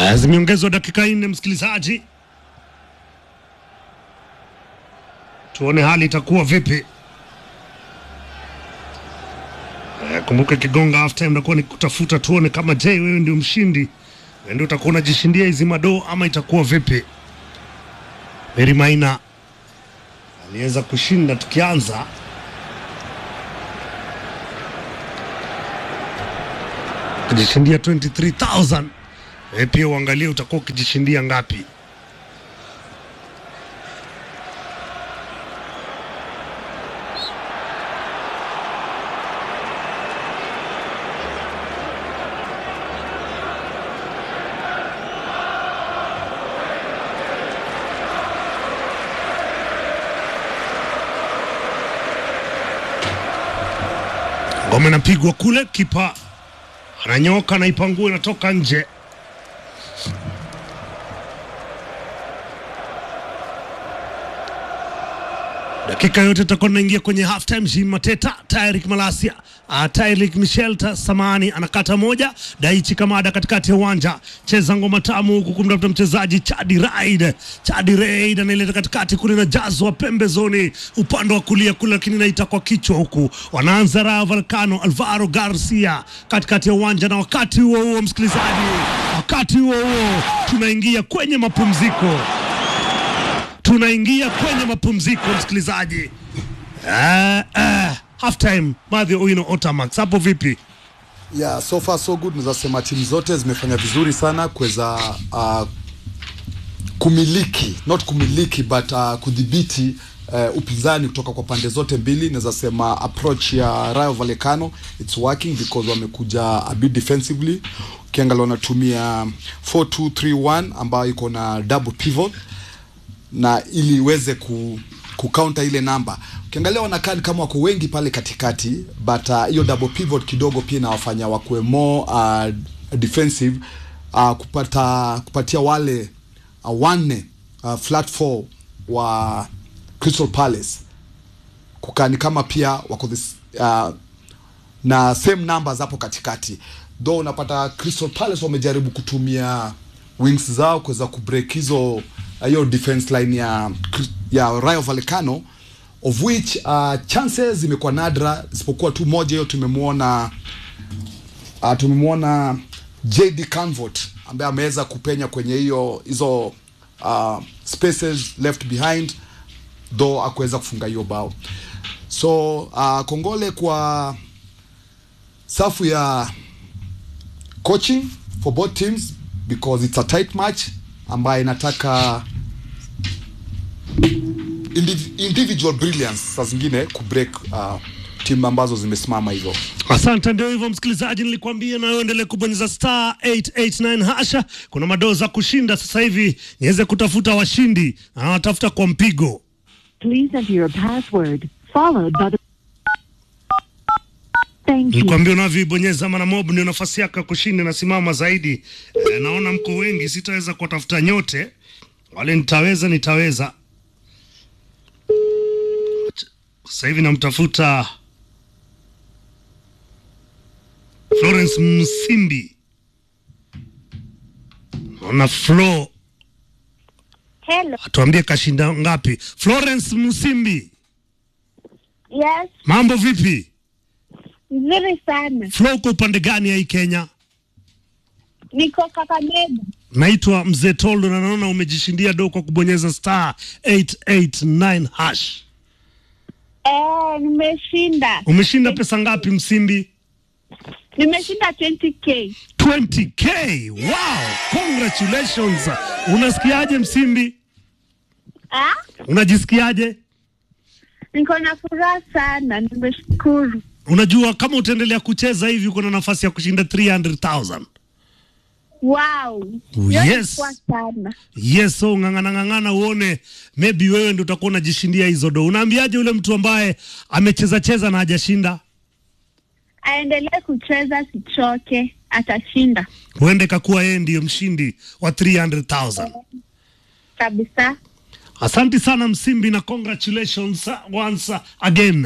Haya, zimeongezwa dakika nne, msikilizaji, tuone hali itakuwa vipi. Eh, Kumbuka kigonga half time nakuwa ni kutafuta tuone kama je, wewe ndio mshindi, wewe ndio utakuwa unajishindia hizi madoo ama itakuwa vipi? Mary Maina aliweza kushinda tukianza kujishindia 23000 wewe pia uangalie utakuwa ukijishindia ngapi. Ngoma inapigwa kule, kipa ananyoka, anaipangua, inatoka nje. Dakika yote tutakuwa tunaingia kwenye half time. Jim Mateta, Tyrik Malasia, uh, Tyrik Michel ta Samani anakata moja, Daichi Kamada katikati ya uwanja, cheza ngoma tamu huku kumtafuta mchezaji Chadi Raid. Chadi Raid anaileta katikati kule na jazwa pembezoni upande wa kulia kule, lakini naita kwa kichwa huku, wanaanza Rayo Vallecano, Alvaro Garcia katikati ya uwanja, na wakati huo huo msikilizaji, wakati huo huo tunaingia kwenye mapumziko tunaingia kwenye mapumziko msikilizaji. Uh, uh, half time Madhi Owino Otamax, hapo vipi? Yeah, so far so good. Naweza sema timu zote zimefanya vizuri sana kuweza uh, kumiliki not kumiliki but uh, kudhibiti uh, upinzani kutoka kwa pande zote mbili. Naweza sema approach ya Rayo Vallecano it's working because wamekuja a bit defensively. Ukiangalia wanatumia 4231 ambayo iko na double pivot na ili iweze ku kucounter ile namba. Ukiangalia wanakaa ni kama wako wengi pale katikati, but uh, hiyo double pivot kidogo pia inawafanya wakuwe more uh, defensive uh, kupata kupatia wale uh, wanne uh, flat four wa Crystal Palace kukaa ni kama pia wako this, uh, na same numbers hapo katikati though unapata Crystal Palace wamejaribu kutumia wings zao kuweza kubreak hizo hiyo defense line ya ya Rayo Vallecano of which uh, chances zimekuwa nadra isipokuwa tu moja hiyo tumemwona uh, tumemwona JD Canvot ambaye ameweza kupenya kwenye hiyo hizo uh, spaces left behind though akuweza kufunga hiyo bao so uh, kongole kwa safu ya coaching for both teams because it's a tight match ambayo inataka indiv individual brilliance saa zingine kubreak uh, timu ambazo zimesimama hivyo. Asante, ndio hivyo msikilizaji, nilikwambia na wewe endelee kubonyeza star 889 hasha. Kuna madoo za kushinda sasa hivi, niweze kutafuta washindi na watafuta kwa mpigo. Please enter your password followed by the. Thank you. Nilikwambia unavyoibonyeza mara mob ndio nafasi yako ya kushinda inasimama zaidi. E, naona mko wengi, sitaweza kuwatafuta nyote, wale nitaweza nitaweza. Sasa hivi namtafuta Florence Msimbi, naona Flo, Hello. atuambie kashinda ngapi. Florence Msimbi, Yes, mambo vipi? nzuri sana. Flo, uko upande gani ya hii Kenya? Niko Kakamega. Naitwa Mzee Toldo na naona umejishindia do kwa kubonyeza star 889 hash. Eh, nimeshinda. Umeshinda pesa ngapi Msimbi? Nimeshinda 20k. 20k. Wow, congratulations. Unasikiaje Msimbi? Ah? Unajisikiaje? Niko na furaha sana. Nimeshukuru. Unajua kama utaendelea kucheza hivi uko na nafasi ya kushinda 300,000. Wow. Yes. Hiyo ni poa sana. Yes, so ng'ang'ana ng'ang'ana uone maybe wewe ndio utakuwa unajishindia hizo do. Unaambiaje yule mtu ambaye amecheza cheza na hajashinda? Aendelee kucheza, sichoke, atashinda Huende kakuwa yeye ndiyo mshindi wa 300,000. kabisa. Asante sana Msimbi na congratulations once again.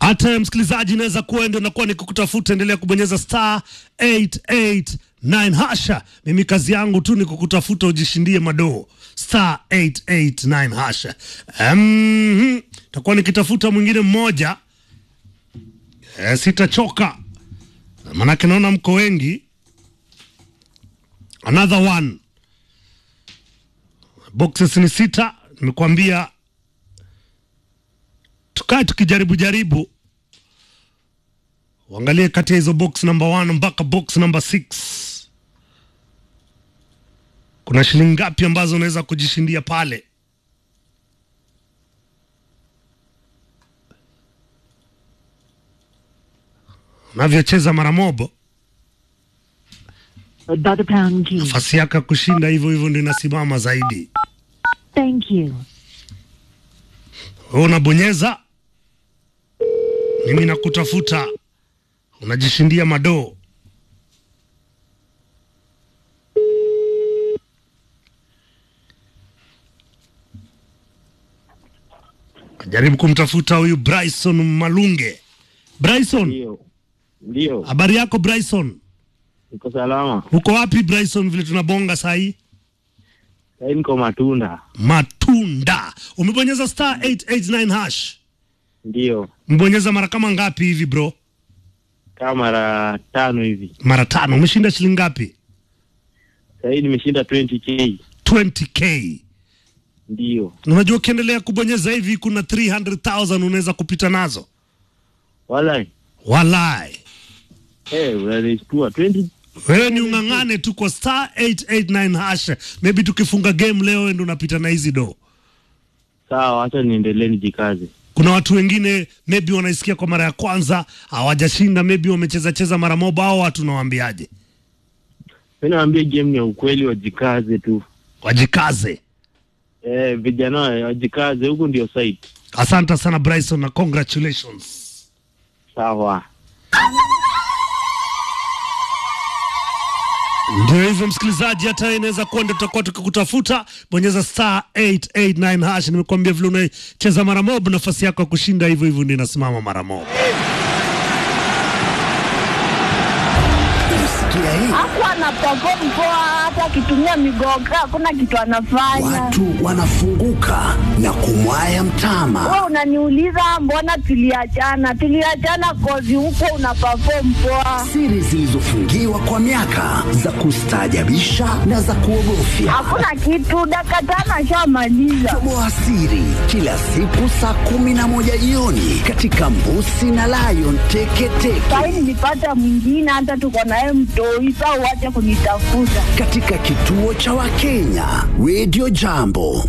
hata msikilizaji inaweza kuwa ndio nakuwa nikukutafuta endelea kubonyeza star 889 hasha mimi kazi yangu tu ni kukutafuta ujishindie madoo star 889 hasha um, takuwa nikitafuta mwingine mmoja e, sitachoka manake naona mko wengi another one boxes ni sita nimekuambia tukae tukijaribu jaribu uangalie kati ya hizo box number one mpaka box number six kuna shilingi ngapi ambazo unaweza kujishindia pale unavyocheza mara mobo by the pound key. nafasi yako ya kushinda hivyo hivyo ndio inasimama zaidi Thank you. wewe unabonyeza mimi nakutafuta unajishindia madoo jaribu kumtafuta huyu Bryson Malunge. Bryson, Ndio, ndio, habari yako Bryson? niko salama. Uko wapi Bryson, vile tunabonga saa hii? Sahii niko Matunda. Matunda. Umebonyeza star 889 hash. Ndio, Mbonyeza mara kama ngapi hivi bro? kama mara tano hivi. Mara tano. Umeshinda shilingi ngapi? Sahii nimeshinda 20k. 20k. Ndio, Unajua ukiendelea kubonyeza hivi kuna 300,000 unaweza kupita nazo. wala Walai. eh, unanishtua 20 Wewe ni ung'ang'ane tu kwa star 889 hash. Maybe tukifunga game leo ndio unapita na hizi do. sawa, acha niendelee nijikaze. Kuna watu wengine maybe wanaisikia kwa mara ya kwanza, hawajashinda, maybe wamecheza cheza mara moja, au watu nawaambiaje? Mimi naambia game ni ya ukweli, wajikaze tu. Wajikaze. Eh, vijana wajikaze, huku ndio site. Asante sana Bryson na congratulations. Sawa. Ndio hivyo msikilizaji, hata wewe inaweza kuwa ndio tutakuwa tukikutafuta. Bonyeza star 889 hash. Nimekuambia vile unacheza mara mob, nafasi yako ya kushinda hivyo hivyo ndio inasimama mara mob. Umesikia hii? Hakuwa ana perform poa, hata akitumia migoga hakuna kitu anafanya. Watu wanafunguka na kumwaya mtama. Wewe unaniuliza mbona tuliachana? Tuliachana kozi huko una perform poa. Siri zilizofungiwa kwa miaka za kustaajabisha na za kuogofya. Hakuna kitu, dakika tano ashamaliza. Toboa siri kila siku saa kumi na moja jioni katika Mbusi na Lion Teketeke Sahi nilipata mwingine, hata tuko naye mtoi, saa uache kunitafuta. katika kituo cha Wakenya Radio Jambo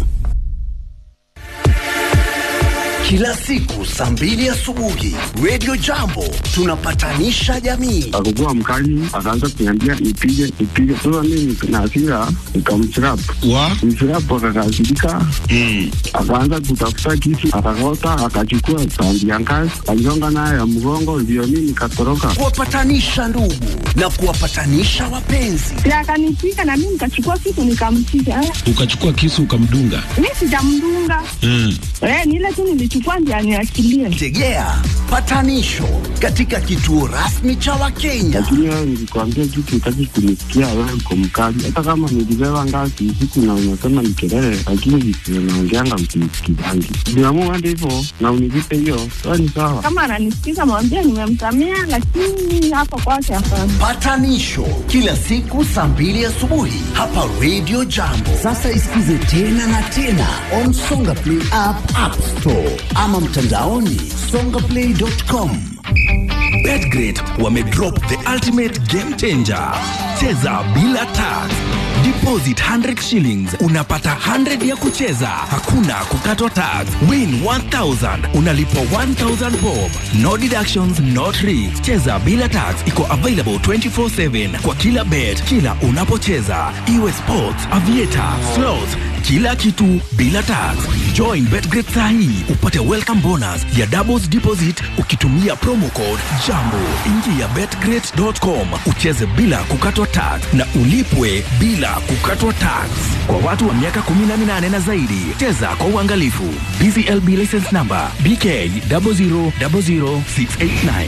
kila siku saa mbili asubuhi Radio Jambo tunapatanisha jamii. Akukua mkali, akaanza kuniambia nipige nipige. Sasa mimi na hasira nikamchirap wa mchirap, akakasirika akaanza kutafuta kisu, akakota, akachukua sandi ya ngazi, aligonga nayo ya mgongo, ndio mimi nikatoroka. kuwapatanisha ndugu na kuwapatanisha wapenzi. Na akanipiga na mimi nikachukua kitu nikampiga. Eh, ukachukua kisu ukamdunga Mimi sijamdunga. mm. Eh, ni ile tu nilichukua ndio aniachilie. Tegea patanisho katika kituo rasmi cha Wakenya. Lakini wewe nilikwambia kitu, utaki kunisikia. Wewe uko mkali, hata kama nilibeba ngazi usiku na unasema ni kelele, lakini visio naongeanga msinisikizangi. Niamua hadi hivyo na univipe hiyo, sawa ni sawa. Kama ananisikiza mwambie nimemsamea, lakini hapa kwake hapana. Patanisho kila siku saa mbili asubuhi hapa Radio Jambo. Sasa isikize tena na tena on Songa Play app, App Store ama mtandaoni songaplay.com. Betgrid wamedrop the ultimate game changer. Cheza bila tax. Deposit 100 shillings unapata 100 ya kucheza, hakuna kukatwa tax. Win 1000 unalipwa 1000 bob. No deductions, no tricks. Cheza bila tax iko available 24/7 kwa kila bet, kila unapocheza, iwe sports, aviator, slots, kila kitu bila tax. Join Betgrid saa hii upate welcome bonus ya doubles deposit ukitumia promo code JAMBO. Ingia betgrid.com ucheze bila kukatwa tax na ulipwe bila kukatwa tax. Kwa watu wa miaka 18 na zaidi, cheza kwa uangalifu. BCLB license number BK 0000689.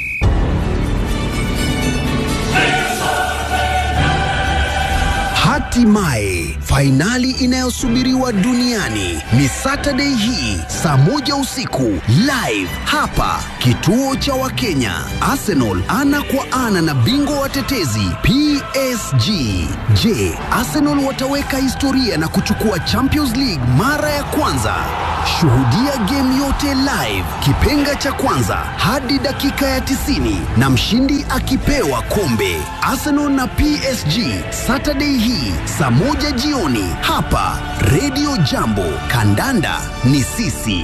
Hatimaye fainali inayosubiriwa duniani ni Saturday hii saa moja usiku live hapa kituo cha Wakenya. Arsenal ana kwa ana na bingwa watetezi PSG. Je, Arsenal wataweka historia na kuchukua Champions League mara ya kwanza? Shuhudia game yote live, kipenga cha kwanza hadi dakika ya 90 na mshindi akipewa kombe. Arsenal na PSG Saturday hii saa moja jioni hapa Radio Jambo. Kandanda ni sisi.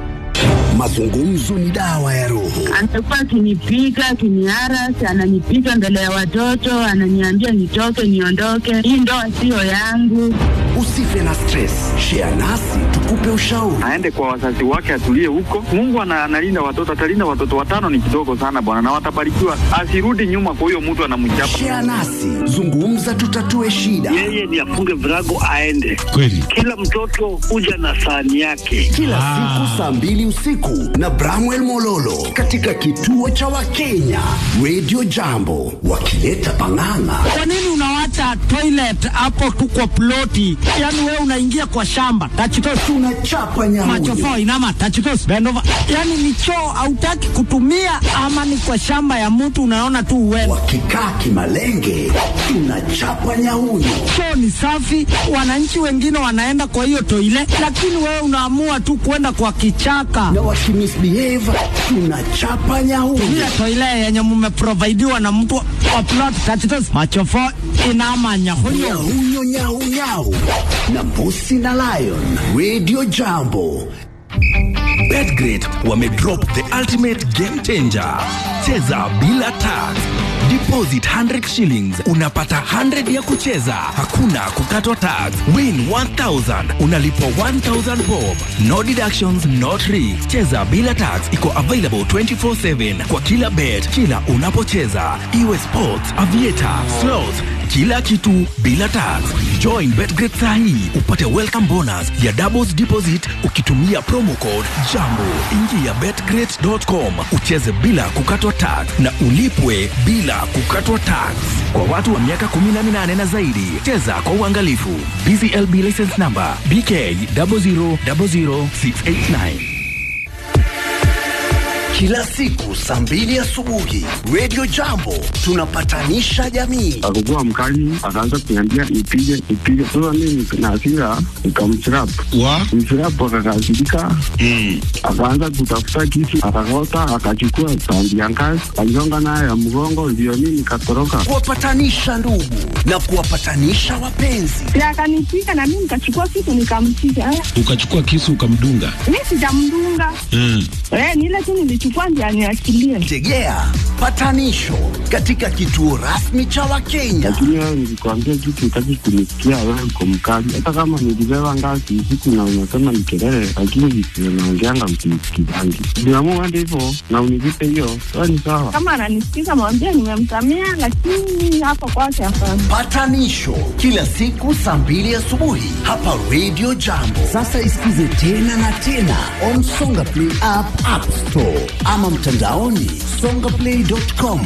Mazungumzo ni dawa ya roho. Amekuwa akinipiga akiniarasi, ananipiga mbele ya watoto, ananiambia nitoke, niondoke, hii ndoa siyo yangu. Usife na stress, share nasi tukupe ushauri. aende kwa wazazi wake atulie huko. Mungu ana- analinda watoto, atalinda watoto watano ni kidogo sana bwana, na watabarikiwa. Asirudi nyuma kwa huyo mtu anamchapa. Share nasi, zungumza, tutatue shida. yeye ni afunge virago aende. Kweli. Kila mtoto huja na sahani yake. Kila siku saa mbili usiku na Bramwell Mololo katika kituo cha Wakenya Radio Jambo, wakileta pang'ang'a. Kwa nini unawacha toilet hapo tu kwa ploti? Yaani wewe unaingia kwa shamba tachitos Tunachapa nyamuyo. machofo inama tachitos bendova, yaani ni choo hautaki kutumia ama ni kwa shamba ya mtu unaona tu uwewe. Wakikaa kimalenge, tunachapa nyauyo. Choo ni safi, wananchi wengine wanaenda kwa hiyo toile, lakini wewe unaamua tu kwenda kwa kichaka. Na wakimisbehave, tunachapa nyauyo. Ile toile yenye mumeprovidiwa na mtu wa plot tachitos machofo inama nyahunyo Nyauyo nyau nyau na Mbusi na Lion Radio Jambo. Betgrid wamedrop the ultimate game changer. Cheza bila tax. Deposit 100 shillings unapata 100 ya kucheza, hakuna kukatwa tax. Win 1000 unalipwa 1000 bob. No deductions, no tricks. Cheza bila tax iko available 24/7 kwa kila bet, kila unapocheza, iwe sports, aviator, slots kila kitu bila tax. Join Betgrid saa hii upate welcome bonus ya doubles deposit ukitumia promo code JAMBO. Ingia betgrid.com ucheze bila kukatwa tax na ulipwe bila kukatwa tax. Kwa watu wa miaka 18 na zaidi, cheza kwa uangalifu. BCLB license number BK 0000689. Kila siku saa mbili asubuhi Radio Jambo tunapatanisha jamii. Akakuwa mkali, akaanza kuniambia nipige nipige. Sasa mimi na hasira nikamchirap Wa? mchirap, akakasirika akaanza kutafuta kisu, akakota, akachukua sandi ya ngazi, aligonga nayo ya mgongo, ndio mimi nikatoroka. Kuwapatanisha ndugu na kuwapatanisha wapenzi. Si akanipiga na mimi nikachukua kitu nikampiga. Eh, Ukachukua kisu ukamdunga. Mi sijamdunga Mm. eh, ni ile tu nilichukua ndio aniachilie. Tegea patanisho katika kituo rasmi cha Wakenya. Lakini wewe nilikwambia kitu, utaki kunisikia. Wewe uko mkali, hata kama nilibeba ngazi usiku na unasema ni kelele, lakini visivyo naongeanga msinisikizangi. Niamua hadi hivyo na univipe hiyo, sawa ni sawa. Kama ananisikiza mwambie nimemsamea, lakini hapo kwake hapana. Patanisho kila siku saa mbili asubuhi hapa Radio Jambo. Sasa isikize tena na tena on Songa Play app, App Store ama mtandaoni songaplay.com.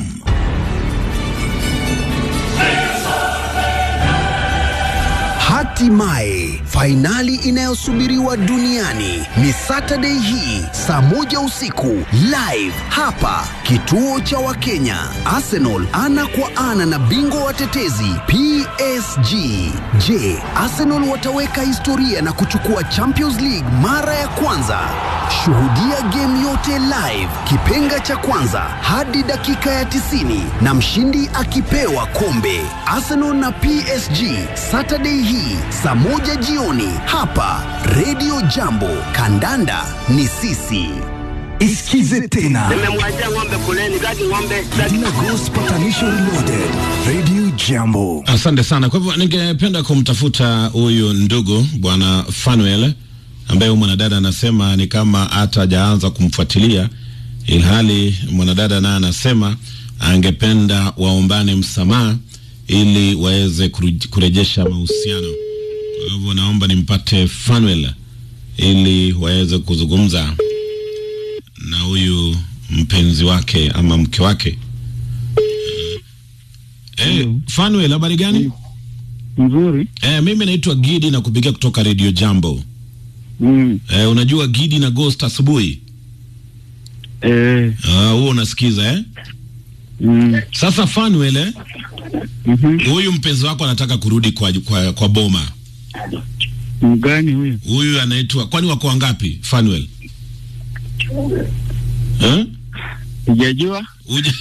Hatimaye fainali inayosubiriwa duniani ni Saturday hii saa moja usiku live hapa kituo cha Wakenya. Arsenal ana kwa ana na bingwa watetezi PSG. Je, Arsenal wataweka historia na kuchukua Champions League mara ya kwanza? Shuhudia game yote live, kipenga cha kwanza hadi dakika ya 90 na mshindi akipewa kombe. Arsenal na PSG Saturday hii saa moja jioni hapa Radio Jambo. Kandanda ni sisi. Isikize tena Nimemwachia ng'ombe kuleni, kati ng'ombe Dina Ghost Patanisho Reloaded, Radio Jambo. Asante sana. Kwa hivyo ningependa kumtafuta huyu ndugu bwana Fanuel ambaye huyu mwanadada anasema ni kama hata hajaanza kumfuatilia, ilhali mwanadada naye anasema angependa waombane msamaha ili waweze kuru- kurejesha mahusiano. Kwa hivyo naomba nimpate Fanuel ili waweze kuzungumza na huyu mpenzi wake ama mke wake. Eh, Fanuel, habari gani? Mzuri. Eh, mimi naitwa Gidi na kupigia kutoka Radio Jambo. Mm. Eh, unajua Gidi na Ghost asubuhi? Eh. Ah, huo unasikiza eh? Mm. Sasa Fanuel eh? Mhm. Huyu mpenzi wako anataka kurudi kwa, kwa, kwa boma. Mgani huyo? Huyu anaitwa kwani wako wangapi Fanuel? Eh? Sijajua. Huyu-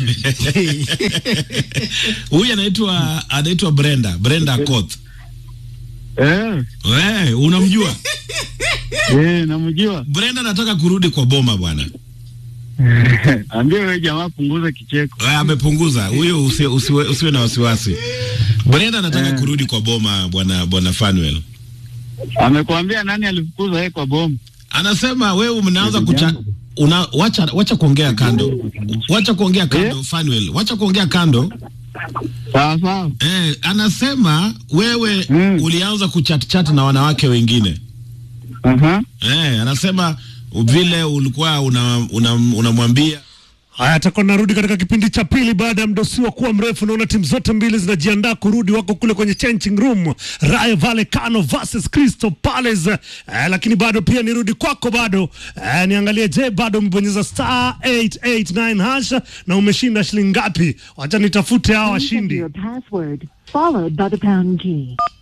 Huyu anaitwa anaitwa Brenda, Brenda Akoth. Eh. We, unamjua? Eh, namjua. Brenda anataka kurudi kwa boma bwana. Ambia wewe jamaa punguza kicheko. Eh, amepunguza huyo, usiwe, usiwe, usiwe na wasiwasi. Brenda anataka kurudi kwa boma bwana bwana Fanuel. Amekwambia nani alifukuza yeye kwa bomu? Anasema wewe mnaanza kucha una wacha wacha kuongea kando. Wacha kuongea kando Fanuel. Wacha kuongea kando. Sawa sawa. Eh, anasema wewe Mm. ulianza kuchat chat na wanawake wengine. Aha. Eh, anasema vile ulikuwa unamwambia una, unamwambia Haya, atakuwa narudi katika kipindi cha pili baada ya mdosiwa kuwa mrefu. Naona timu zote mbili zinajiandaa kurudi, wako kule kwenye changing room, Rayo Vallecano versus Crystal Palace. Eh, lakini bado pia nirudi kwako bado, eh, niangalie, je, bado umebonyeza star 889 hash na umeshinda shilingi ngapi? Wacha nitafute hawa Please enter washindi. your password followed by the pound key.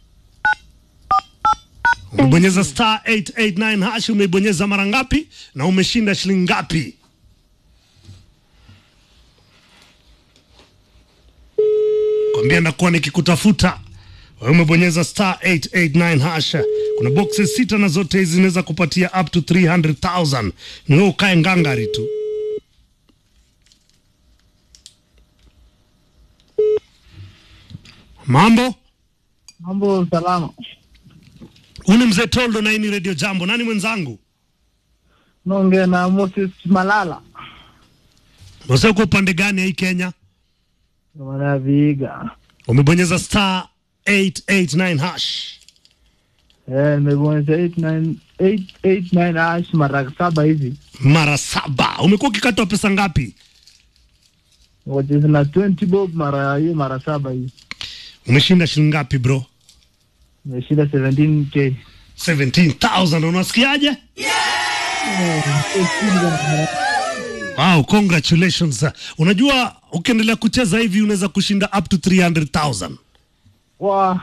Umebonyeza star 889 hash, umeibonyeza mara ngapi na umeshinda shilingi ngapi? kwambia ndakuwa nikikutafuta wewe umebonyeza star 889 hash kuna boxes sita na zote hizi zinaweza kupatia up to 300000 ni wewe ukae ngangari tu mambo Mambo salama. huu ni mzee toldo na hii ni radio jambo nani mwenzangu Naongea na Moses Malala. Mose uko upande gani ya hii kenya Mwana Viga. umebonyeza star 889 hash Eh, nimebonyeza 89 889 hash mara saba hivi. mara saba umekuwa ukikatwa pesa ngapi Wacheza na 20 bob mara hiyo mara saba hivi. umeshinda shilingi ngapi bro Nimeshinda 17k. 17000 unasikiaje wow congratulations unajua ukiendelea kucheza hivi unaweza kushinda up to 300000 Wa,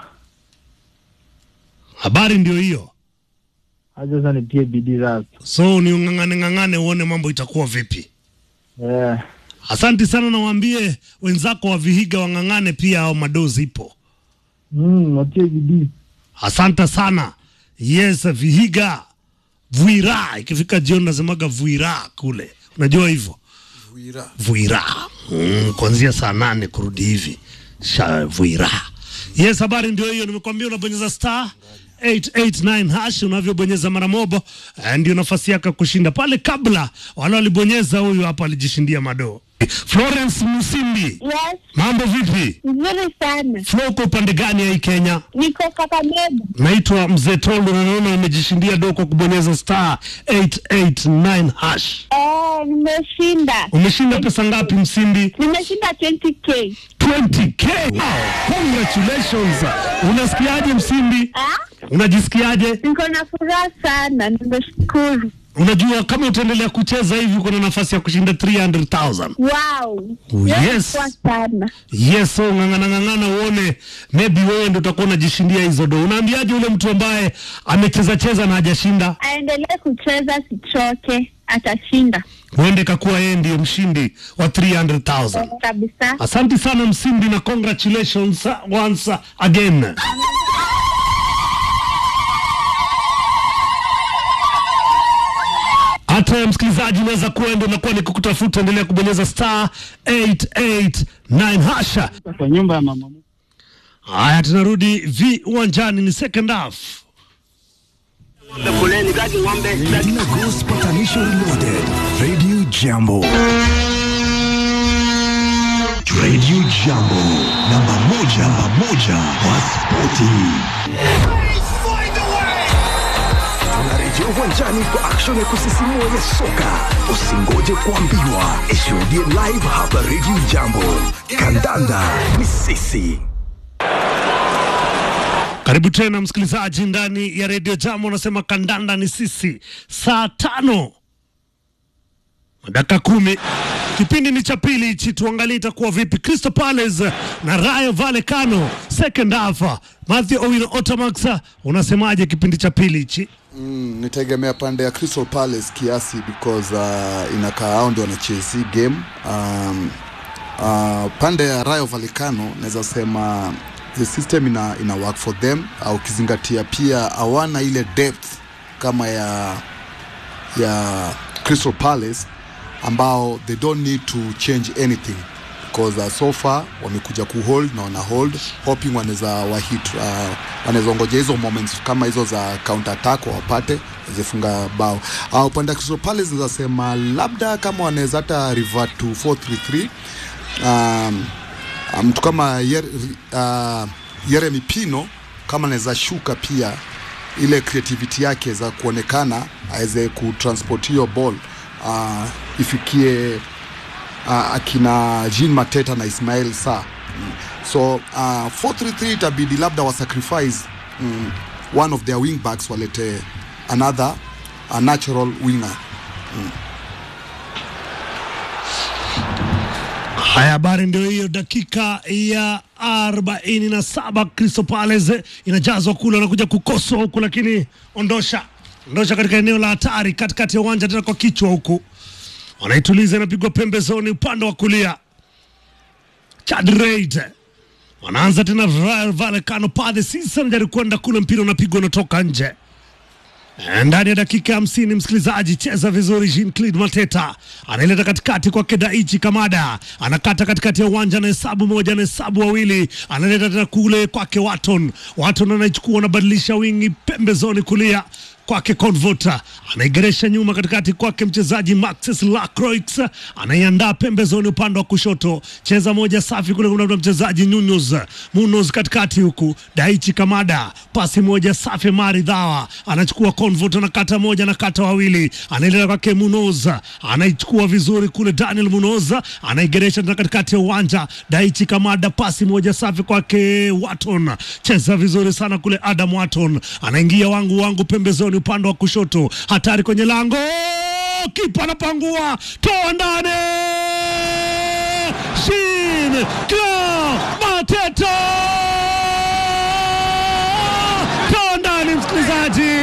habari ndio hiyo acha sasa nitie bidii sasa. so ni ung'ang'ane ng'ang'ane uone mambo itakuwa vipi Eh, asanti sana na waambie wenzako wa vihiga wang'ang'ane pia au madozi ipo mm, watie bidii. asante sana yes vihiga vuira ikifika jioni nasemaga vuira kule unajua hivyo Vuira. vuira mm, kuanzia saa nane kurudi hivi sha vuira yes habari ndio hiyo nimekwambia unabonyeza star 889 hash unavyobonyeza mara mobo eh, ndio nafasi yako ya kushinda pale kabla wale walibonyeza huyu hapa alijishindia madoo florence musimbi Yes, mambo vipi nzuri sana. flo uko upande gani ya hii kenya Niko Kakamega. naitwa mzee toldo na naona umejishindia do kwa kubonyeza star 889 hash Eh, nimeshinda. umeshinda pesa ngapi msimbi Nimeshinda 20k. 20k wow, congratulations unasikiaje msimbi Ah? unajisikiaje Niko na furaha sana, nimeshukuru. unajua kama utaendelea kucheza hivi uko na nafasi ya kushinda 300000 Wow. Oh, Leo yes. kwa sana. yes so ng'ang'ana ng'ang'ana uone maybe wewe ndo utakuwa unajishindia hizo do unaambiaje ule mtu ambaye amecheza cheza na hajashinda Aendelee kucheza, sichoke, atashinda huende kakuwa yeye ndiyo mshindi wa 300000 kabisa. Asante sana Msimbi na congratulations once again. Hata yote msikilizaji, unaweza kuenda unakuwa ni kukutafuta, endelea kubonyeza star 889 hasha. Kwa nyumba ya mama Haya, tunarudi viwanjani, ni second half. Ng'ombe kuleni gadi ng'ombe. Dina Ghost Patanisho Reloaded. Radio Jambo. Radio Jambo. Namba moja, namba moja kwa spoti. Tunarejea uwanjani kwa action ya kusisimua ya soka. Usingoje kuambiwa, ishuhudie live hapa Radio Jambo. Kandanda ni sisi. Karibu tena msikilizaji ndani ya redio Jambo, unasema kandanda ni sisi, saa tano na dakika kumi. Kipindi ni cha pili hichi, tuangalie itakuwa vipi. Crystal Palace na Rayo Vallecano second half. Matthew Owino Otamax, unasemaje kipindi cha pili hichi? Mm, nitaegemea pande ya Crystal Palace kiasi because uh, inakaa hao ndio wanachezi hii game um, uh, pande ya Rayo Vallecano naweza sema the system ina, ina work for them uh, ukizingatia pia hawana ile depth kama ya ya Crystal Palace ambao they don't need to change anything because uh, so far wamekuja kuhold na wana hold hoping wanaweza wahit uh, wanaweza ongoja hizo moments kama hizo za counter attack wapate zifunga bao uh, upande wa Crystal Palace naweza sema labda kama wanaweza hata revert to 433 um, mtu kama Yer, uh, Yeremi Pino kama anaweza shuka pia ile creativity yake za kuonekana aweze kutransport hiyo ball uh, ifikie uh, akina Jean Mateta na Ismail Sa mm. so uh, 433 itabidi labda wasacrifice mm, one of their wing backs walete another a natural winger mm. Haya, habari ndio hiyo. Dakika ya arobaini na saba Crystal Palace inajazwa kule, wanakuja kukoswa huku, lakini ondosha ondosha katika eneo la hatari, katikati ya uwanja tena kwa kichwa huku, wanaituliza, inapigwa pembezoni upande wa kulia. Chad Reid wanaanza tena, Rayo Vallecano pale sisa, anajaribu kwenda kule, mpira unapigwa unatoka nje ndani ya dakika hamsini msikilizaji, cheza vizuri. Jean Claude Mateta anaileta katikati kwake Daichi Kamada, anakata katikati ya uwanja, anahesabu moja, anahesabu wawili, analeta tena kule kwake Waton. Waton anaichukua, anabadilisha wingi pembezoni kulia kwake Convota anaigeresha nyuma katikati kwake mchezaji Maxis Lacroix anaiandaa pembezoni upande wa kushoto, cheza moja safi kule, kuna mchezaji Nunes Munoz katikati huku, Daichi Kamada pasi moja safi, maridhawa anachukua Convota na kata moja na kata wawili, anaendelea kwake Munoz anaichukua vizuri kule, Daniel Munoz anaigeresha tena katikati ya uwanja, Daichi Kamada pasi moja safi kwake Waton, cheza vizuri sana kule, Adam Waton anaingia wangu wangu pembezoni upande wa kushoto, hatari kwenye lango, kipa anapangua, toa ndani, Shin Kla Mateta, toa ndani, msikilizaji.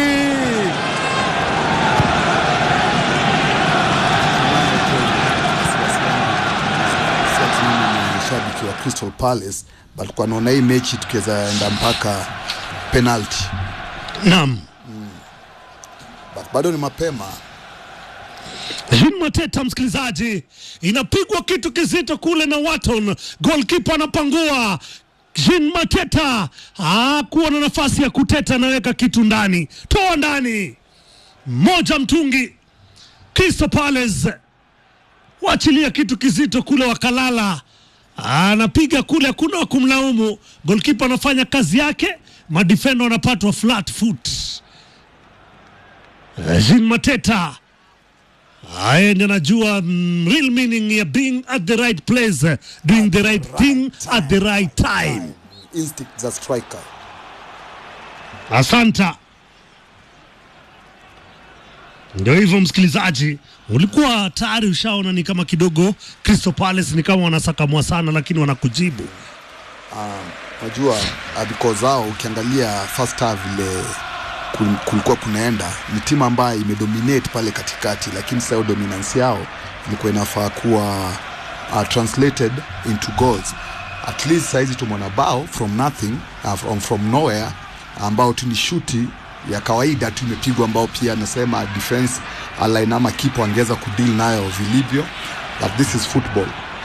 Si ati mimi ni shabiki wa Crystal Palace but kwa naona hii mechi tukiweza enda mpaka penalty Naam. but bado ni mapema Jean Mateta, msikilizaji, inapigwa kitu kizito kule na Watton, goalkeeper anapangua. Jean Mateta hakuwa na nafasi ya kuteta, anaweka kitu ndani, toa ndani, moja mtungi. Crystal Palace waachilia kitu kizito kule, wakalala anapiga kule, hakuna wa kumlaumu. Goalkeeper anafanya kazi yake, madefenda wanapatwa flat foot. Jean Mateta Haya ndio najua mm, real meaning ya being at the right place, doing the right thing at the right time. instinct za striker Asanta. Ndio hivyo msikilizaji, ulikuwa tayari ushaona ni kama kidogo Crystal Palace ni kama wanasakamwa sana, lakini wanakujibu. unajua uh, because hao ukiangalia first half vile kul- kulikuwa kunaenda ni timu ambayo imedominate pale katikati lakini sasa hiyo dominance yao ilikuwa inafaa kuwa uh, translated into goals at least saizi tumeona bao from nothing uh, from, from nowhere ambao tu ni shuti ya kawaida tu imepigwa ambao pia anasema defense line ama kipo angeweza kudeal nayo vilivyo but this is football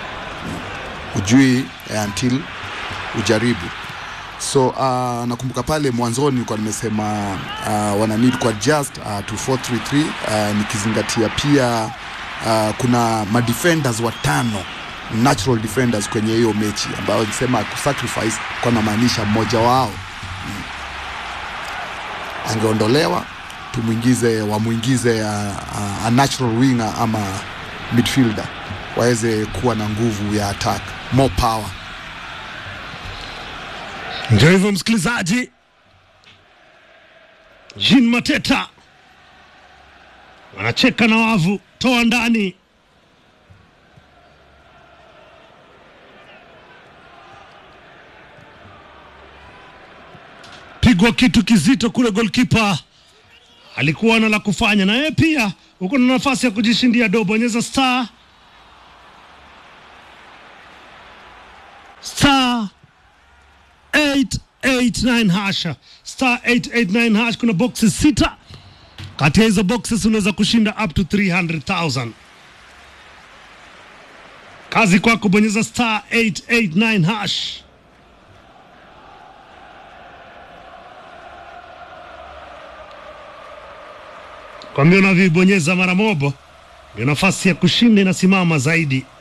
ujui eh, until ujaribu so uh, nakumbuka pale mwanzoni nilikuwa nimesema uh, wana need kwa just uh, to 433 uh, nikizingatia pia uh, kuna madefenders watano natural defenders kwenye hiyo mechi ambayo nisema kusacrifice kwa namaanisha mmoja wao mm, angeondolewa tumwingize wamwingize uh, uh, a natural winger ama midfielder waweze kuwa na nguvu ya attack more power Ndio hivyo msikilizaji, Jean Mateta anacheka na wavu, toa ndani. Pigwa kitu kizito kule, golkipa alikuwa na la kufanya, na yeye pia uko na nafasi ya kujishindia do. Bonyeza star star 889 hash star 889 hash. Kuna boxes sita, kati ya hizo boxes unaweza kushinda up to 300,000. Kazi kwako, bonyeza star 889 hash. Kwambia unavyoibonyeza mara moja, ndio nafasi ya kushinda inasimama zaidi.